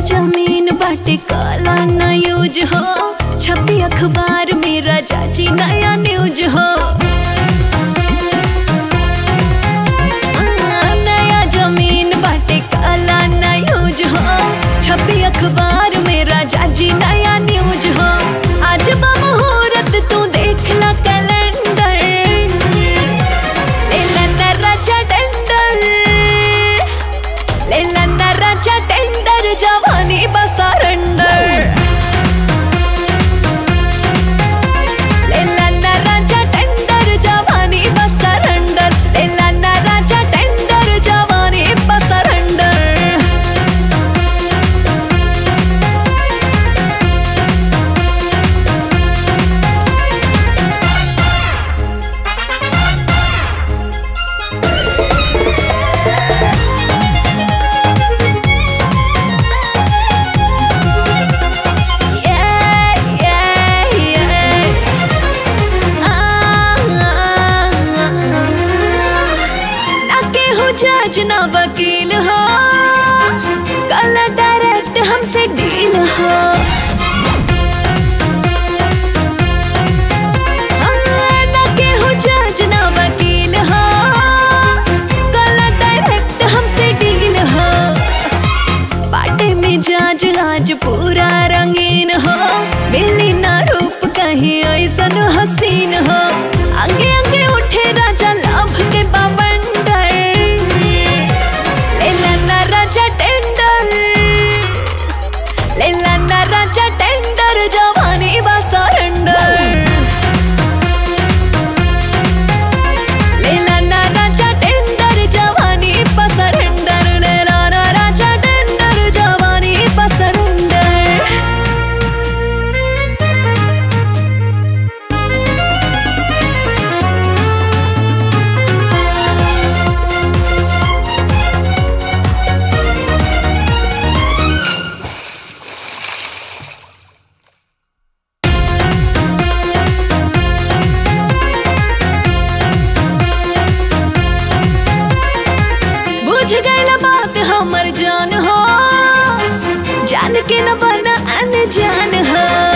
जमीन बाटे काला ना यूज हो छपी अखबार में राजा जी नया न्यूज हो आ, नया जमीन बाटे काला ना यूज हो छपी अखबार में राजा जी नया न्यूज हो आज बा मुहूर्त तू देख ला कैलेंडर लेला ना राजा टेंडर लेला ना राजा टेंडर जवानी बसारंडर लेला ना राजा टेंडर जवानी बसारंडर लेला ना राजा टेंडर जवानी बसारंडर Yeah, yeah, yeah. Ah, ah, ah. ना केहू जज ना वकील हो कल डायरेक्ट हमसे डील हो हाँ, ना केहू जज ना वकील हो कल डायरेक्ट हमसे डील हो बाटे में जाज आज पूरा रंगीन हो मिली ना रूप कहीं ऐसन हसीन हो आगे आगे उठे राजा लाभ के बाबंडर लेला ना राजा टेंडर लेला ना राजा टेंडर जवानी बा सरेंडर लेला ना राजा टेंडर जवानी पसरेंडर लेला ना राजा टेंडर जवानी पसरेंडर बुझ गईला बात हमर जान हो जान के न बना अनजान हो